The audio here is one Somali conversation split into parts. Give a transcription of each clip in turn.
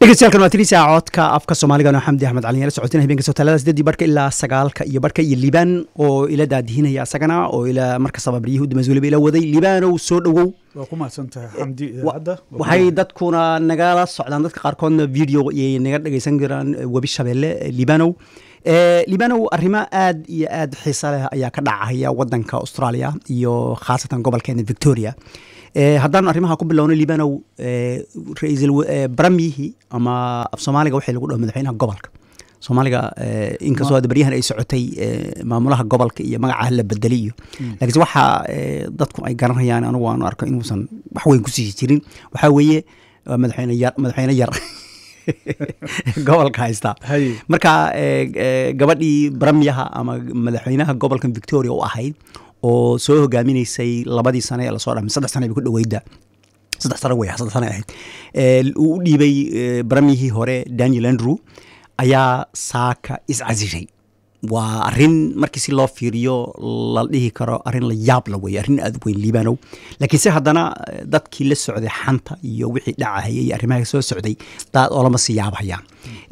dhegeystayaal waa tiriisa codka afka soomaaliga xamdi axmed cali la socotina habeenka sotaalada sideedii barka ilaa sagaalka iyo barka iyo liibaan oo ila daadihinaya asagana oo ila markastaba baryihii udameys weliba ila waday liibaanow soo dhowow waa ku mahadsantahay xamdi idaacadda waxay dadkuna nagala socdaan dadka qaarkoodna video iyay naga dhegeysan karaan webi shabeelle liibanow liibanow arrimo aad iyo aad xiisa leh ayaa ka dhacaya wadanka australia iyo khaasatan gobolkeena victoria haddaan arrimaha ku bilowno liibanow ra-iisul baramyihii ama af soomaaliga waxay lagu dhaho madaxweynaha gobolka soomaaliga inkastoo hadda baryahan ay socotay maamulaha gobolka iyo magacaha la bedeli iyo laakiinse waxa dadku ay garanayaan anigu aanu arko inuusan wax weyn kusii jirin waxaa weeye madaxweyne yar madaxweyne yar gobolka haysta marka gabadhii baramyaha ama madaxweynaha gobolka victoria u ahayd oo soo hogaaminaysay labadii sane ee lasoo dhamay saddex sane bay ku dhaweyda saddex sane wey saddex sane ahayd uu u dhiibay baramyihii hore daniel andrew ayaa saaka iscasishay waa arin markii si loo fiiriyo la dhihi karo arin la yaab la wey arrin aad u weyn liibanow laakiinse haddana dadkii la socday xanta iyo wixii dhacahaya iyo arrimaha soo socday daad oolama sii yaabhayaan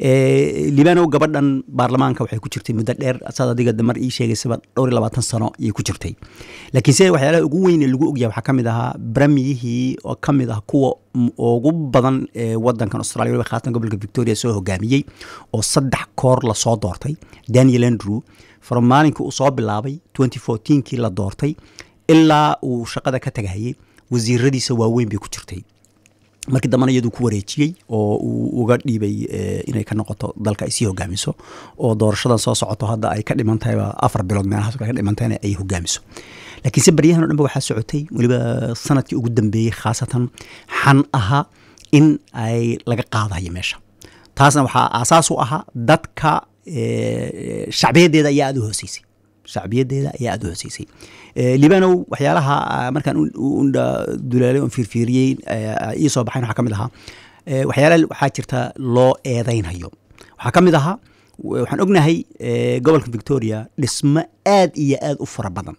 liibanow gabadhan baarlamaanka waxay ku jirtay muddo dheer saad adiga mar ii sheegaysaba dhowr iyo labaatan sano ayay ku jirtay laakiinse waxyaalaha ugu weyn ee lagu ogyahay waxaa ka mid ahaa baramiyihii oo ka mid ah kuwa ugu badan ee wadankan australia waliba khaasatan gobolka victoria soo hogaamiyey oo saddex koor lasoo doortay daniel andrew from maalinkii uu soo bilaabay twenty fourteenkii la doortay ilaa uu shaqada ka tagahayay wasiiradiisa waaweyn bay ku jirtay markii dambena iyaduu ku wareejiyey oo uu uga dhiibay inay ka noqoto dalka ay sii hogaamiso oo doorashadan soo socoto hadda ay ka dhiman tahayba afar bilood meelahaas ka dhimantahayna ay hogaamiso laakiinse baryahan o dhan ba waxaa socotay weliba sanadkii ugu dambeeyey khaasatan xan aha in ay laga qaadayo meesha taasna waxaa aasaas u ahaa dadka shacbiyadeeda ayaa aada u hooseysay shacbiyadeeda ayaa aada u hooseysay libanow waxyaalaha markaan dulaalay oon fiirfiiriyey ii soo baxayn waxaa ka mid ahaa waxyaalaha waxaa jirta loo eedaynhayo waxaa ka mid ahaa waxaan ognahay gobolka victoria dhismo aad iyo aad u fara badan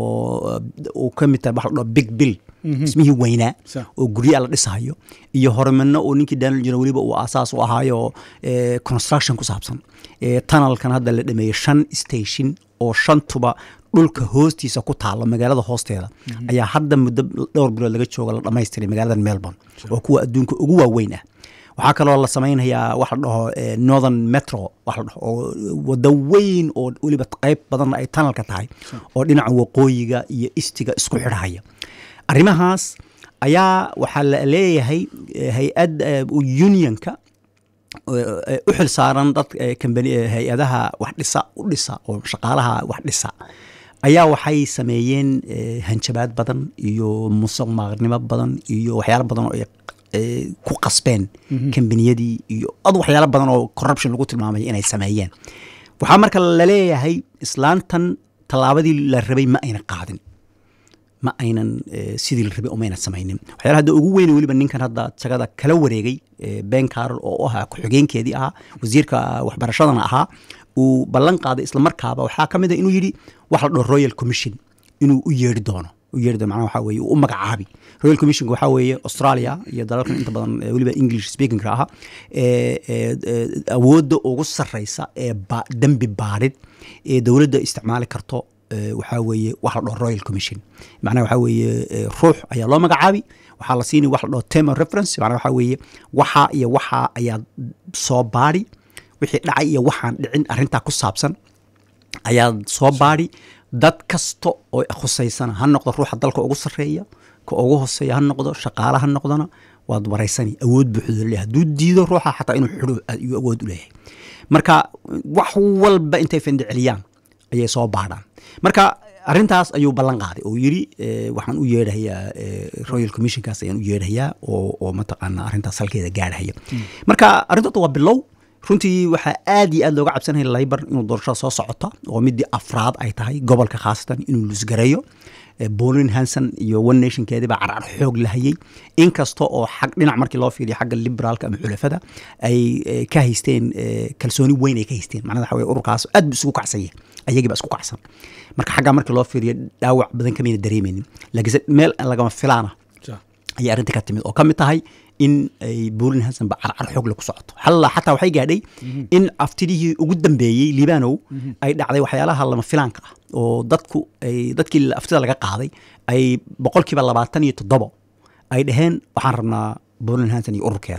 oo uu ka mid tahay waxa la dhaho big bill dhismihii weynaa oo guryaa la dhisahayo iyo horumarno oo ninkii daniel jiro weliba uu aasaas u ahaayo construction ku saabsan tunnelkan hadda la dhameeyey shan station oo shantuba dhulka hoostiisa ku taalo magaalada hoosteeda ayaa hadda muddo dhowr bilood laga jooga la dhamaystiray magaalada melbourne oo kuwa adduunka ugu waaweyn ah waxaa kaloo la samaynayaa wax la dhaho northern metro wax la dhaho oo wado weyn oo weliba qayb badanna ay tunnelka tahay oo dhinaca waqooyiga iyo istiga isku xidhahaya arrimahaas ayaa waxaa la leeyahay hay-ad unionka u xil saaran dad hay-adaha wax dhisa u dhisa oo shaqaalaha wax dhisa ayaa waxay sameeyeen hanjabaad badan iyo musuq maaqnimo badan iyo waxyaalo badan oo ku qasbeen kambaniyadii iyo ad waxyaalo badan oo corruption lagu tilmaamay inay sameeyeen waxaa marka laleeyahay islaantan tallaabadii la rabay ma ayna qaadin ma aynan sidii la rabay umayna samaynin waxyaala hadda ugu weyn weliba ninkan hadda jagada kala wareegay ben carol oo ahaa ku-xigeenkeedii ahaa wasiirka waxbarashadana ahaa uu ballan qaaday islamarkaaba waxaa ka mid a inuu yidhi wax la dhaho royal commission inuu u yeeri doono u yeeri doono macnaha waxaa weeye uu u magacaabi royal commissionka waxaa weeye australia iyo dalalkan inta badan weliba english speakingka ahaa awoodda ugu sarreysa ee dembi baadhid ee dowladda isticmaali karto waxaa weeye wax la dhaho royal commission macnaha waxaa weeye ruux ayaa loo magacaabi waxaa la siinay wax la dhaho term of reference macnaha waxaa weeye waxa iyo waxa ayaa soo baadhi wixii dhacay iyo waxaan dhicin arrintaa ku saabsan ayaa soo baadhi dad kasta oo khusaysana ha noqdo ruuxa dalka ugu sarreeya ka ugu hoseeya ha noqdo shaqaale ha noqdona waad waraysani awood buuxda leeyahay hadduu diido ruuxa xataa inuu xidho ayuu awood u leeyahay marka wax walba intay findhiceliyaan ayay soo baadhaan marka arrintaas ayuu ballan qaaday oo yidhi waxaan u yeedhayaa royal commissionkaas ayaan u yeedhayaa oo oo mataqaana arrintaas halkeeda gaarhaya marka arrintoota waa bilow runtii waxaa aad iyo aad looga cabsanaya laybar inuu doorashada soo socota oo midii afraad ay tahay gobolka khaasatan inuu lusgareeyo bolin hanson iyo one nationkeedii baa carcar xoog lahayey inkasta oo xag dhinac markii loo fiiriyo xagga liberaalka ama xulafada ay ka haysteen kalsooni weyn ay ka haysteen macnada waxa weye ururkaas aad bu isugu kacsan yahay ayagii baa isku kacsan marka xaggaa markii loo fiiriyo dhaawac badan kamayna dareemeynin laakiinse meel lagama filaana ayay arrinta ka timid oo ka mid tahay in ay buulin hasanba carcar xoogle ku socoto xalla xataa waxay gaadhay in aftidihii ugu dambeeyey liibanow ay dhacday waxyaalaha lama filaanka ah oo dadku ay dadkii aftida laga qaaday ay boqolkiiba labaatan iyo toddobo ay dhaheen waxaan rabnaa buulin hansan iyo ururkeeda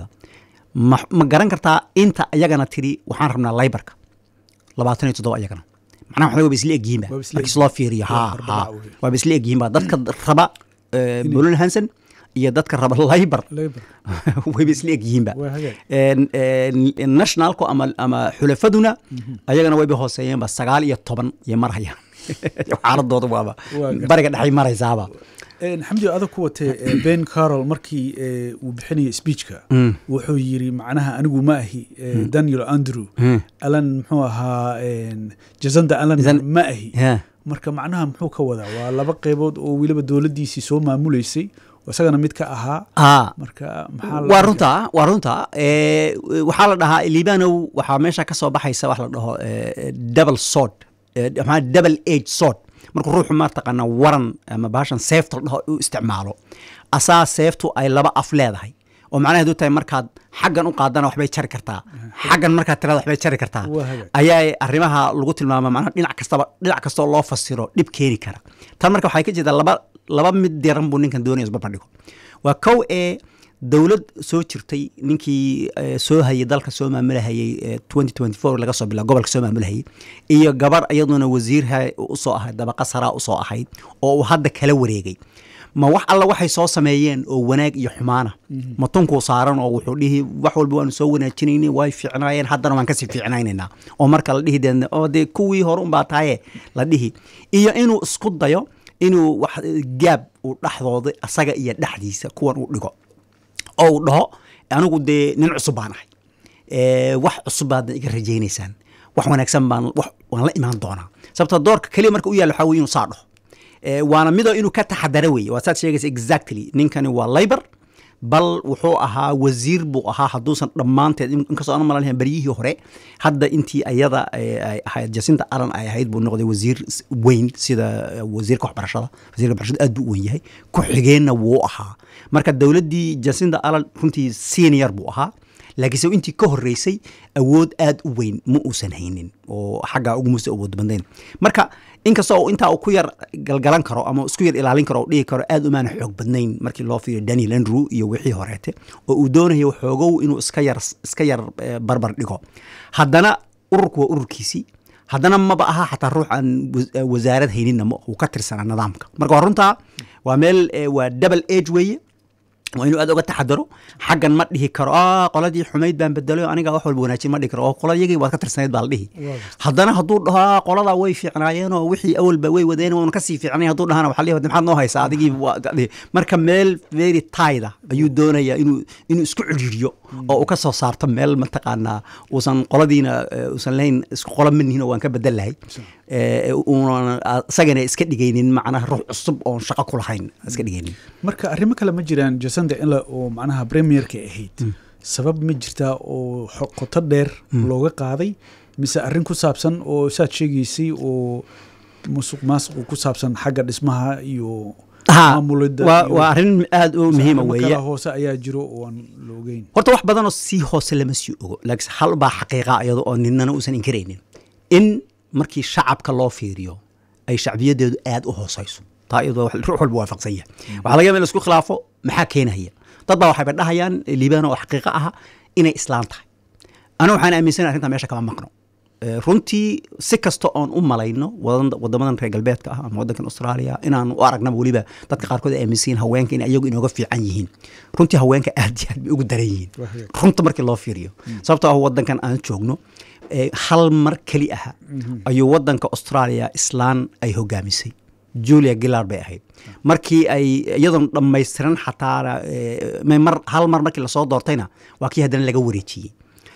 ma ma garan kartaa inta iyagana tiri waxaan rabnaa laybarka labaatan iyo toddoba iyagana macnaha waxaa waaba isla egyihiinba Waaba isla markii loo fiiriyo ha Waa ha arbaca wey. waaba isla egyihiinba dadka raba buulin hansan iyo dadka raba laybar Labour. wayba isla egyihiinba Waa hagaag. En- en- nationalku ama ama xulafaduna ayagana wayba hooseeyeenba sagaal iyo toban iyo marhayaan xaaladooda waaba Waa gar- bariga dhexay maraysaaba Een, xamdi adag ku watee eh, ben carol markii eh, uu bixinayay speechka wuxuu yiri macnaha anigu ma ahi eh, daniel andrew alan muxuu ahaa een, jazanda alan Jazan- ma ahi Yeah. marka macnaha muxuu ka wadaa waa laba qeybood oo weliba dowladdiisii soo maamuleysay oo isagana mid ka ahaa Ah, marka maxaa la- waa runta waa runta Eh, waxaa la dhahaa liibanow waxaa meesha ka soo baxaysa wax la dhaho eh, double sword Eh, maxaa double age sword markuu ruuxu mataqaana waran ama baashan seefta la dhaho u isticmaalo asaa seeftu ay laba af leedahay oo macnaheedu tahay markaad xaggan u qaadana waxbay jari kartaa xaggan markaad tirada waxbay jari kartaa Waa hagaag. ayaa arrimaha lagu tilmaama macnaha dhinac kastaba dhinac kastoo loo fasiro dhib keeni kara tan marka waxay ka jeedaa laba laba mid diran buu ninkan doonaya isbarbar dhigo waa kow ee dowlad soo jirtay ninkii eh, soo hayay dalka soo maamulahayay eh, 2024 laga soo bila gobolka soo maamulahayay iyo gabar iyaduna wasiirha usoo ahayd dabaqa saraa usoo ahayd oo uu hadda kala wareegay ma wax alla waxay soo sameeyeen oo wanaag iyo xumaana ma tunkuu saaran oo wuxuu dhihi wax walba waanu soo wanaajinayna way fiicnaayeen haddana waan kasii fiicnaynaynaa oo marka la dhihi deedna oo dee kuwii hore unbaa tahaye la dhihi iyo inuu isku dayo inuu wax gaab uu dhexdooda asaga iyo dhexdiisa kuwan uu dhigo oo uu dhaho anigu dee nin cusub baan ahay Eh, wax cusub baadna iga rajaynaysaan wax wanaagsan baan wax waan la imaan doonaa sababta doorka keliya marka u yaalla waxaa weye inuu saa dhaho Eh, waana midoo inuu ka taxadaro weeye waa saad sheegaysa exactly ninkani waa labor bal wuxuu ahaa wasiir buu ahaa hadduusan dhammaanteed in- inkastoo aan malalahan beryihii hore hadda intii ayada eh, ay ahayd jasinta alan ay ahayd buu noqday wasiir s- weyn sida eh, wasiirka waxbarashada wasiirka waxbarashada aad buu u weyn yahay ku-xigeenna wuu ahaa marka dowladdii jasinta alan runtii senior buu ahaa laakiinse intii ka horreysay awood aad u weyn ma uusan haynin oo xaggaa ugu muuse awood badnayn marka inkastoo uu intaa uu ku yar galgalan karo ama isku yar ilaalin karo oo dhihi karo aad umaana xoog badnayn markii loo fiiriyo daniel andrew iyo wixii horeete oo uu doonayo xoogow inuu iska yar iska yar eh, barbar dhigo haddana ururku waa ururkiisii haddana maba aha xataa ruux aan was- eh, wasaarad hayninna ma uu ka tirsanaa nidaamka marka waa runtaa waa meel eh, waa double age weeye waa inuu aad uga taxadaro xaggan ma dhihi karo "Ah, qoladii xumayd baan bedelo aniga wax walba wanaajin ma dhihi karo oo qoladiyagii waad ka tirsanayd baa la dhihi haddana hadduu dhaho "Ah, qoladaa way fiicnaayeen oo wixii awalba way wadeen waanu kasii fiicnay hadduu dhahana waxaa la dhihi, maxaad noo haysaa adigii waa ka dhihi." marka meel very tida ayuu doonayaa inuu inuu isku ciriiriyo oo uu ka soo saarto meel mataqaanaa uusan qoladiina eh, uusan lahayn isku qola manihin oo waan ka bedel lahay Eh, uunan isagana iska dhigaynin macnaha ruux cusub oon shaqo ku lahayn iska dhigaynin marka arrimo kale ma jiraan jasanda ila oo macnaha premierka ahayd sabab ma jirtaa oo xo- qoto dheer looga qaaday mise arrin ku saabsan oo saad sheegaysay oo musuq maasuq ku saabsan xagga dhismaha iyo Ha, maamulidda waa iyo- waa arrin aad u mise muhiima arrimo weeye kale hoose ayaa jiro oo aan la ogeyn horta wax badanoo sii hoose lama sii ogo laakiin hal baa xaqiiqa iyada oo ninana uusan inkaraynin in markii shacabka loo fiiriyo ay shacbiyadeedu aad u hooseyso taa iyadoo wax- ruux walba waafaqsan yahay waxaa laga yaaba in la isku khilaafo maxaa keenaya dad baa waxayba dhahayaan liibaan oo xaqiiqa aha inay islaan tahay aniga waxaan aaminsanahay arrintaa meesha kama maqno Eh, runtii si kasta oon u malayno wadan- wadamadan reer galbeedka ah ama wadankan australia inaan u aragnaba weliba dadka qaarkood ay aaminsan yihiin haweenka in ayagu inooga fiican yihiin runtii haweenka aad iyo aad bay ugu daran yihiin Wahey. runta markii loo fiiriyo sababtoo ah wadankan aan joogno eh, hal mar keli aha ayuu wadanka australia islaan ay hogaamisay julia gillard bay ahayd markii ay iyadoon dhammaystiran xataana eh, may mar hal mar markii lasoo doortayna waa kii haddana laga wareejiyey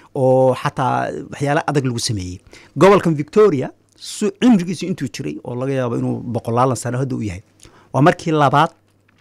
oo xataa waxyaala adag lagu sameeyey gobolkan victoria su cimrigiisu intuu jiray oo laga yaabo inuu boqolaalan sano hadda u yahay waa markii labaad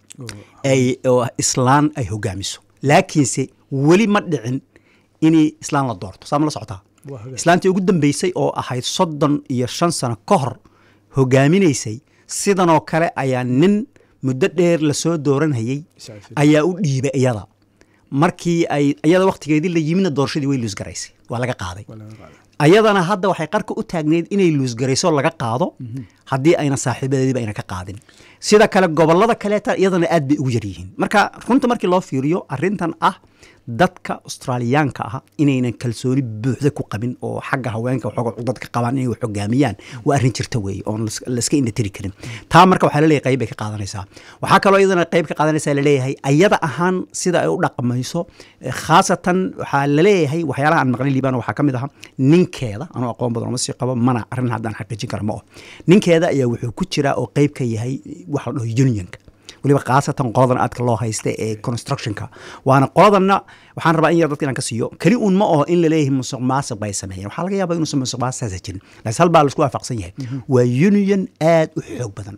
ay oo islaan ay hogaamiso laakiinse weli ma dhicin inay islaan la doorto saa ma la socotaa Waa hagaag. islaantii ugu dambeysay oo ahayd soddon iyo shan sano ka hor hogaaminaysay sidanoo kale ayaa nin muddo dheer lasoo dooranhayey Iscafin. ayaa u dhiibay iyada markii ay iyada waqtigeedii la yimidna doorashadii way luusgaraysay waa laga qaaday waa laga qaaday. ayadana hadda waxay qarka u taagneyd inay luusgarayso laga qaado haddii ayna saaxiibadeediba ayna ka qaadin sida kale gobolada kaleeta iyadana aad bay ugu yaryihiin marka runta markii loo fiiriyo arintan ah dadka australiyaanka ah inaynan kalsooni buuxda ku qabin oo xagga haweenka waxooga cudad ka qabaan inay wax hogaamiyaan waa arrin jirta weeye oon las- layska indhatiri karin taa marka waxaa laleeyahay qayb bay ka qaadanaysaa waxaa kaloo iyadana qayb ka qaadanaysaa laleeyahay ayada ahaan sida ay u dhaqmayso eh, khaasatan waxaa laleeyahay waxyaalaha aan maqlin liibaan waxaa ka mid aha ninkeeda anuu aqoon badan uma sii qabo mana arrin haddaan xaqiijin kara ma oh ninkeeda ayaa wuxuu ku jiraa oo qayb ka yahay waxa la dhaho unionka weliba khaasatan qoladan aadka loo haysta ee constructionka waana qoladanna waxaan rabaa in yar dadka inaan ka siiyo keli un ma oho in laleeyahay musuq maasiq bay sameeyeen waxaa laga yaabaa inuusan musuq maasiqaasa jirin laakiin hal baa laisku waafaqsan yahay waa union aad u xoog badan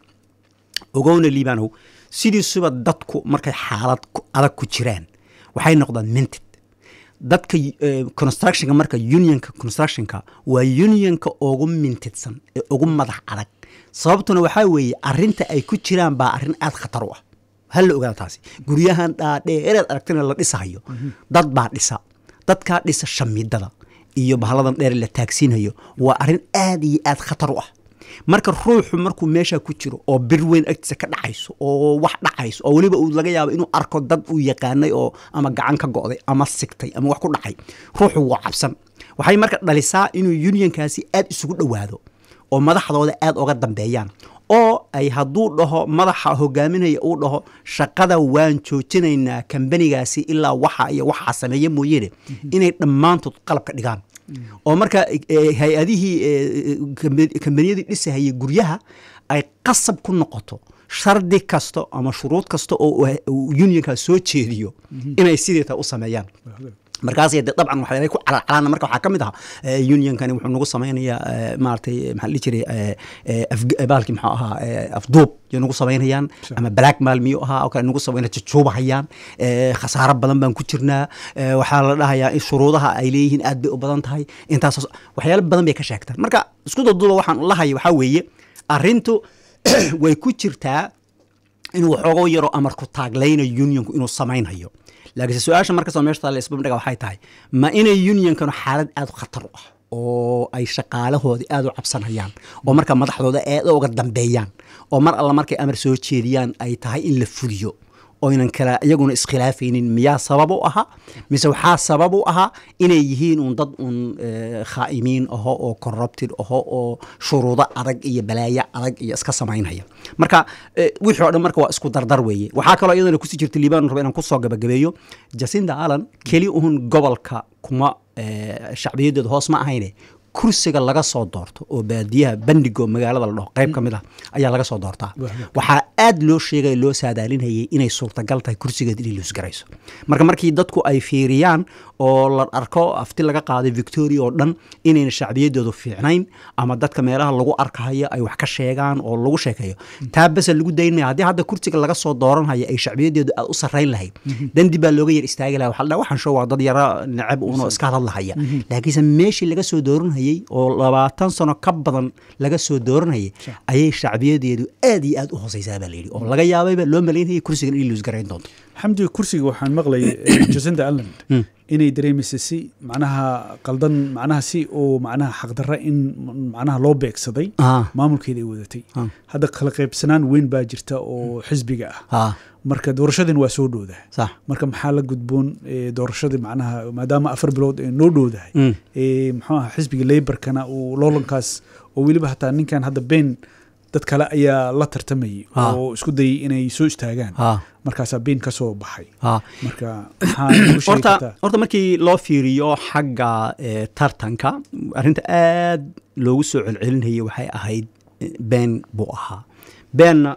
ogowna liibanow sidiisuba dadku markay xaalad ku- adag ku jiraan waxay noqdaan minted dadka eh, constructionka marka unionka constructionka waa unionka ugu mintidsan ee ugu madax adag sababtuna waxaa weeye arinta ay ku jiraan baa arrin aad khatar u ah hal la ogaada taasi guryahan dhaadheereed aragtina la dhisahayo dad baa dhisa dadkaa dhisa shamidada iyo bahaladan dheer la taagsiinayo waa arrin aad iyo aad khatar u ah marka ruuxu markuu meesha ku jiro oo bir weyn agtiisa ka dhacayso oo wax dhacayso oo weliba uu laga yaabo inuu arko dad uu yaqaanay oo ama gacan ka go'day ama sigtay ama wax ku dhacay ruuxu waa cabsan waxay marka dhalisaa inuu unionkaasi aad isugu dhowaado oo madaxdooda aad oga dambeeyaan oo ay hadduu dhaho madaxa hogaaminaya uu dhaho shaqada waan joojinaynaa kambanigaasi ilaa waxa iyo waxaa sameeya mooyeene inay dhammaantood qalabka dhigaan oo marka eh, hay-adihii eh, kambe- kambaniyadii dhisahayay guryaha ay qasab ku noqoto shardi kasta ama shuruud kasta oo uu- uu unionka soo jeediyo inay sideeta u sameeyaan markaas de dabcan waxyaabay ku calacalaana marka waxaa ka mid aha eh, unionkani wuxuu nagu samaynayaa eh, maaragtay maxaa la dhihi jiray eh, eh, afg- eh, baalkii muxuu ahaa eh, afduub yo nagu samaynayaan ama blackmail miyuu ahaa oo kale nagu samayna jujuubahayaan eh, khasaaro badan baan ku jirnaa eh, waxaa la dhahayaa in shuruudaha ay leeyihiin aad bay u badan tahay intaas waxyaalo badan bay ka sheegtaan marka isku daduuba waxaan lahaya waxaa weeye arrintu way ku jirtaa inuu waxooga yaro amarku taaglaynayo unionku inuu samaynhayo laakiinse su-aasha markastoo meesha taalla isbabdhiga waxay tahay ma inay unionkanu xaalad aad u khatar u ah oo ay shaqaalahoodii aad u cabsanayaan oo marka madaxdooda aad uga dambeeyaan oo mar alla markay amar soo jeediyaan ay tahay in la fuliyo oynan kala iyaguna iskhilaafaynin miyaa sabab u ahaa mise waxaa sabab u ahaa inay yihiin un dad un eh, khaa'imiin aho oo corrupted aho oo shuruudo adag iyo balaayo adag iyo iska samaynaya marka eh, wixii oo dhan marka waa isku dardar weeye waxaa kaloo iyadana kusii jirta liibaan raba inaan kusoo gabagabeeyo jacinda allan keli uhun gobolka kuma eh, shacbiyadeedu hoos ma ahayne kursiga laga soo doorto oo baadiyaha bandigo magaalada la dhaho qayb ka mid ah ayaa laga soo doortaa waxaa aad loo sheegaya loo saadaalinayay inay suurtagal tahay kursigeed inay luusgarayso marka markii dadku ay fiiriyaan oo la arko afti laga qaaday victoria oo dhan inayna shacbiyadoodu fiicnayn ama dadka meelaha lagu arkahayo ay wax ka sheegaan oo lagu sheekeeyo taa bese lagu daynaya haddii hadda kursiga laga soo dooranhayo ay shacbiyadeedu aad u sarrayn lahayd dandi baa looga yar istaagi laha waxa la dhaha waxaan show waa dad yara necab uunoo iska hadlahaya laakiinse meeshii laga soo dooranhayay oo labaatan sano ka badan laga soo dooranhayay ayay shacbiyadeedu aad iyo aad u hooseysaa baa layidhi oo laga yaabayba loo malaynayay kursigan inay luusgarayn doonto xamdiga kursiga waxaan maqlayay eh, jacinda alland inay dareemaysa si macnaha qaldan macnaha si oo macnaha xaqdarra in macnaha loo beegsaday Ah. maamulkeeda ay wadatay Ah. hadda kala qaybsanaan weyn baa jirta oo xisbiga ah ha marka doorashadin waa soo dhowdahay sax marka maxaa la gudboon eh, doorashadii macnaha maadaama afar bilood ee noo dhowdahay Mm. eh, muxuu aha xisbiga leybarkana uu loolankaas oo weliba hataa ninkan hadda been dad kale ayaa la tartamayay Ah. oo isku dayay inay soo istaagaan ha markaasaa been ka soo baxay ha marka maxaa nagu sheegi horta kartaa horta markii loo fiiriyo xagga eh, tartanka arrinta aad loogu soo celcelinayay waxay ahayd eh, been buu ahaa beenna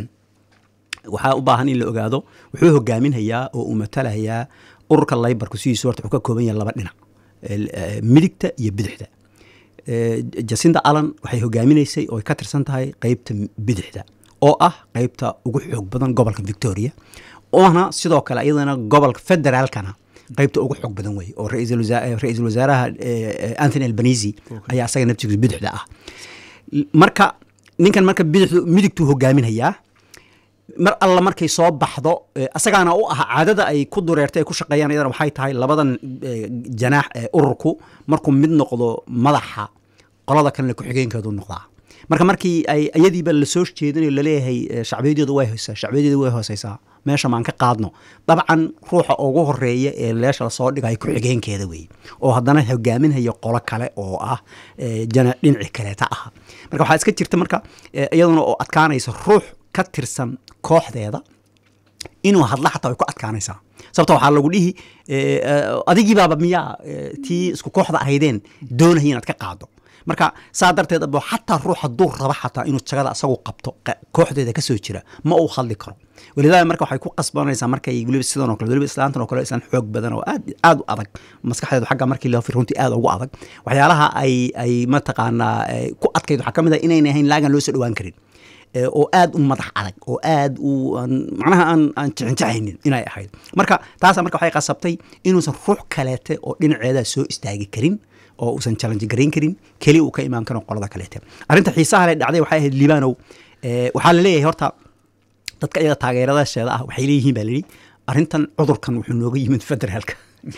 waxaa u baahan in la ogaado wuxuu hogaaminayaa oo uu matalayaa ururka laybarku sidiisu horta wuxuu ka kooban yahay laba dhinac el- eh, midigta iyo bidixda Eh, jacinda allan waxay hogaaminaysay oo ay ka tirsan tahay qeybta bidixda oo ah qeybta ugu xoog badan gobolka victoria oona sidoo kale iyadana gobolka federaalkana qeybta ugu xoog badan wey oo ra-iisul wasaa- eh, ra-iisul wasaaraha eh, eh, anthony albanese ayaa asaga naftigiisa bidixda ah L- marka ninkan marka bidixdu midigtuu hogaaminayaa mar alla markay soo baxdo eh, asagaana u ah caadada ay ku dureertay ay ku shaqeeyaan iyadana waxay tahay labadan eh, janaax ee ururku markuu mid noqdo madaxa qolada kalena ku-xigeenkeedu noqdaa marka markii ay iyadiiba lasoo jeedinayo laleeyahay eh, shacbiyadeedu way hoysaa shacbiyadeedu way hooseysaa meesha maan ka qaadno dabcan ruuxa ugu horeeya ee meesha lasoo dhigaya ku-xigeenkeeda weeye oo haddana hogaaminhaya qolo kale oo ah eh, jana dhinaci kaleeta ah marka waxaa iska jirta marka eh, iyaduna oo adkaanaysa ruux ka tirsan kooxdeeda inuu hadla xataa way ku adkaanaysaa sababta waxaa lagu dhihi eh, eh, adigiibaaba miyaa eh, tii isku kooxda ahaydeen doonaya inaad ka qaado marka saa darteed abo xataa ruux hadduu raba xataa inuu jagada asagu qabto qa- kooxdeeda kasoo jira ma uu hadli karo walidaada marka waxay ku qasbanaysaa markay weliba sidan oo kale weliba islaantan oo kale islaan xoog badan oo aad aad u adag maskaxdeedu xagga markii loo fir runtii aad ugu adag waxyaalaha ay ay mataqaanaa eh, ku adkayd waxaa ka mid ah inayna ahayn laagan loo soo dhowaan karin Eh, oo aad u madax adag oo aad u aan- macnaha aan aan jixinjaxaynin inay ahayd marka taasa marka waxay qasabtay inuusan ruux kaleete oo dhinaceeda soo istaagi karin oo uusan challenge garayn karin keli uu ka imaan karo qolada kaleete arrinta xiisaha le dhacday waxay ahayd liibanow eh, waxaa la leeyahay horta dadka iyaga taageeradasheeda ah waxay leeyihiin baa layidhi arrintan cudurkan wuxuu nooga yimid federaalka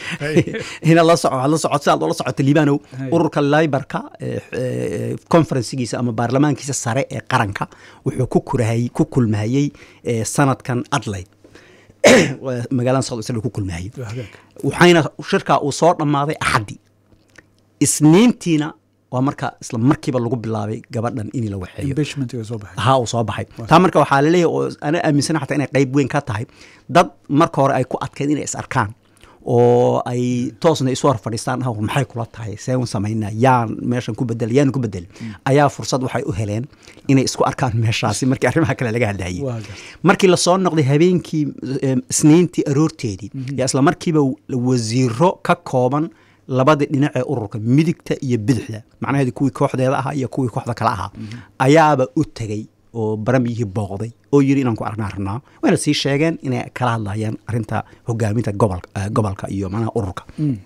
inaad la soco waxaad la socot sidaad ula socoto liibanow Hay. ururka libarka conferensigiisa ama baarlamaankiisa sare ee qaranka wuxuu ku kurahayey ku kulmahayey eh, sanadkan adlayd magaalada south isla ku kulmahayey Waa hagaag. waxayna shirkaa uu soo dhammaaday axaddi isniintiina waa marka isla markiiba lagu bilaabay gabadhan in la waxeeyo Impeachment-iga soo baxay ha uu soo baxay taa marka waxaa laleeyahay oo ana aaminsana xataa inay qayb weyn ka tahay dad marka hore ay ku adkeyd inay is arkaan oo ay toosna isu hor fadhiistaan ah maxay kula tahay see un samaynaa yaan meeshan ku bedel yaan ku bedel ayaa fursad waxay u heleen inay isku arkaan meeshaasi markii arrimaha kale laga hadlayay Waa gartay. markii lasoo noqday habeenkii em, isniintii aroorteedii yaa isla markiiba wasiiro ka kooban labadii dhinac ee ururka midigta iyo bidixda macnaheedu kuwii kooxdeeda ahaa iyo kuwii kooxda kale ahaa ayaaba u tegey oo baramiyihii booqday oo yiri inaan ku aragnaa rabnaa wayna sii sheegeen inay kala hadlayaan arrinta hogaaminta gobolka eh, gobolka iyo macnaha ururka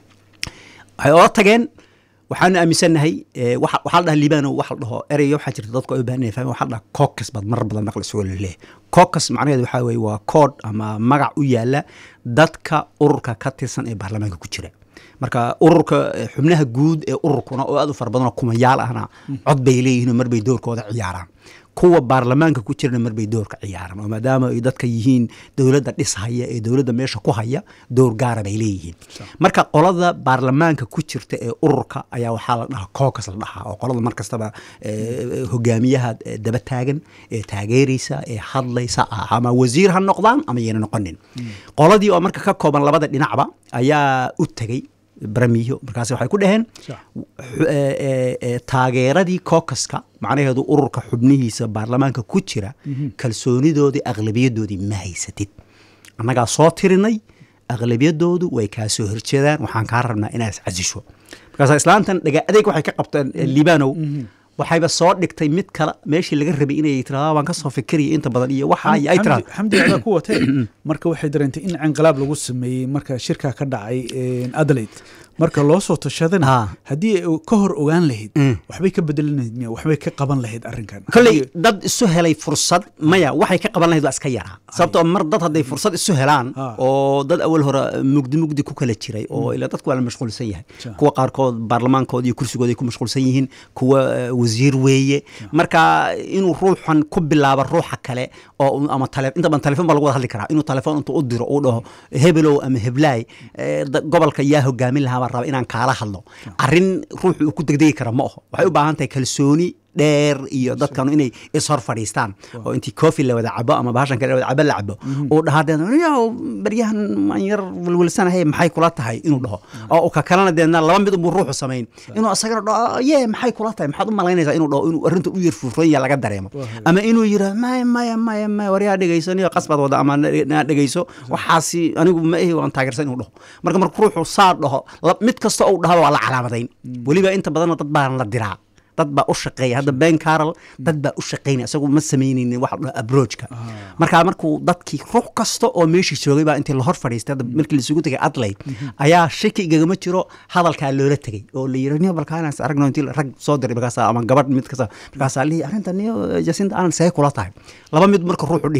waxay oga tageen waxaanu aaminsannahay eh, waxa waxaa la dhaha liibano waxa la dhaho ereyga waxaa jirta dadku ay u baahan yahay fahmi waxaa la dhaha caucus baad marar badan maqli isagoo laleeyahay caucus macnaheedu waxaa weeye waa kood ama magac u yaala dadka ururka ka tirsan ee baarlamaanka ku jira marka ururka eh, xubnaha guud ee ururkuna oo aad u fara badanoo kumayaal ahna cod bay leeyihiin oo marbay doorkooda ciyaaraan kuwa baarlamaanka ku jirana marbay doorka ciyaaraan oo maadaama ay dadka yihiin dowladda dhishaya ee dowladda meesha ku haya door gaara bay leeyihiin marka qolada baarlamaanka ku jirta ee ururka ayaa waxaa la dhahaa caucus la dhahaa oo qolada mar kastaba eh, hogaamiyaha eh, daba taagan ee taageeraysa ee hadlaysa ah ama wasiir ha noqdaan ama yayna noqonin qoladii oo marka ka kooban labada dhinacba ayaa u tegey baramiyo markaas waxay ku dhaheen Sax. xu- ee, ee, ee, taageeradii caucuska macnaheedu ururka xubnihiisa baarlamaanka ku jira kalsoonidoodii aqlabiyadoodii ma haysatid annagaa soo tirinay aqlabiyadoodu way kaa soo horjeedaan waxaan kaa rabnaa inaad is casisho markaas islaantan dhaga adeeg waxay ka qabteen eh, liibanow waxayba soo dhigtay mid kale meeshii laga rabay inay tiraada waan ka soo fikiraya inta badan iyo waxa iyo ay tiraada xamdi adaa ku watee marka waxay dareentay in canqalaab lagu sameeyey marka shirkaa ka dhacay adelaide marka loo soo tashadana Ah. haddii ay ka hor ogaan lahayd Mm. waxbay ka bedelan lahayd miya waxbay ka qaban lahayd arrinkan kolley Haddii- dad isu helay fursad maya waxay ka qaban lahayd waa iska yaraa sababtoo mar dad hadday fursad isu helaan Ah. oo dad awal hore mugdi mugdi ku kala jiray oo ilaa dadku waa la mashquulsan yahay Sure. kuwa qaarkood baarlamaankooda iyo kursigooda ay ku mashquulsan yihiin kuwa eh, wasiir weeye marka inuu ruuxan ku bilaabo ruuxa kale oo un- ama tale inta badan telefoon baa lagu wada hadli karaa inuu telefoon intuu u diro uu dhaho hebelow ama heblaay eh, da- gobolka yaa hogaamin lahaa baan raba inaan kaala hadlo arrin ruuxu uu ku degdegi kara ma aho waxay u baahan tahay kalsooni dheer iyo dadkanu inay ishor fadhiistaan oo intii coffee la wada cabo ama bahashan kale la wada cabo la cabo uu dhahaa deedna "Yow, baryahan maan yar welwelsanahay maxay kula tahay inuu dhaho oo uu ka kalena deedna laba mid unbuu ruuxu samayn inuu asagana dhaho yee maxay kula tahay maxaad u malaynaysaa inuu dhaho inuu arrinta u yar fuufuran yaha laga dareemo ama inuu yidhaa maya maya maya maya waryaa dhegaysaniyo qasbaad wada ama na na dhegayso waxaasi anigu ma ehi waan taageersan inuu dhaho marka marka ruuxu saa dhaho la- mid kasta uu dhahaba waa la calaamadayn weliba inta badanna dad baan la diraa dad baa u shaqeeya hadda ben carol dad baa u shaqeynaya isagu ma sameyneynin waxa la dhaho abroachka marka markuu dadkii ruux kasta oo meeshii joogay baa intii lahor fadhiistay hadda markii laisugu tegay adlaide ayaa shaki igagama jiro hadalkaa loola tegey oo la yiri niyo balkaanaas aragno intii la- rag soo diray markaasa ama gabadh mid kasta markaasaa lihi arrinta niyo jasinta aanan see kula tahay laba mid marka ruuxu dhihi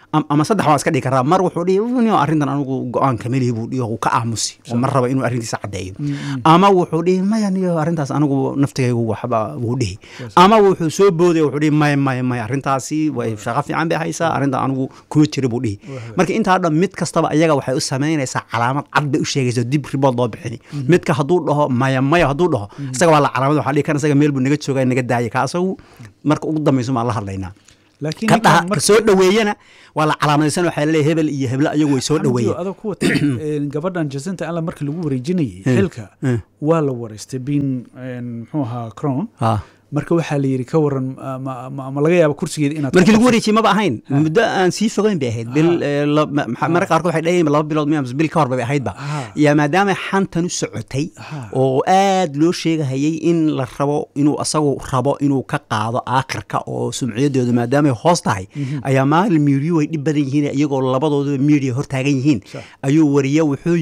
am- ama saddex waan iska dhigi karaa mar wuxuu dhihi "Nio, arrintan anigu go-aan kamelihi buu dhihi oo ka aamusi oo mar raba inuu arrintiisa caddeeyo ama wuxuu dhihi maya niyo arrintaas anigu naftigaygu waxba wuu dhihi ama wuxuu soo boodaya wuxuu dhihi maya maya maya arrintaasi way shaqo fiican bay haysaa arrinta anigu kuma jira buu dhihi marka intaa dhan mid kastaba ayaga waxay u samaynaysaa calaamad cad bay u sheegaysa dib ribood loo bixini midka hadduu dhaho maya maya hadduu dhaho isaga waa la calaamad waxaa dhihi kan isaga meel buu naga jooga naga daaya ka asagu marka ugu dambayso maan la hadlaynaa laakiin ka ninkan dhaha ka marka- soo dhoweeyana waa la calaamadaysan waxaa laleeyahay hebel iyo heble ayagu way soo Xamdiyo, dhoweeyeen adoo ku wata een, gabadhan jacinta alla markii lagu wareejinayay xilka eh. waa la wareystay bin een, muxuu ahaa crown Ha. marka waxaa la yidhi ka waran ah, ma, ma, ma laga yaaba kursigeeda inaad markii ku lagu qabsato? wareejiyey maba ahayn muddo aan sii fogeyn bay ahayd bil eh, la- ma- ma- mararka qaarkood waxay dhahayeen laba bilood miya mise bil ka hor bay ahaydba Ah. yaa maadaama xantan u socotay Ah. oo aad loo sheegahayay in la rabo inuu asagu rabo inuu ka qaado aakhirka oo sumciyadeedu maadaamay hoos tahay ayaa maalin miidiyu ay dhib badan yihiin iyagoo labadooduba miidiya hortaagan yihiin Sax. ayuu wariye wuxuu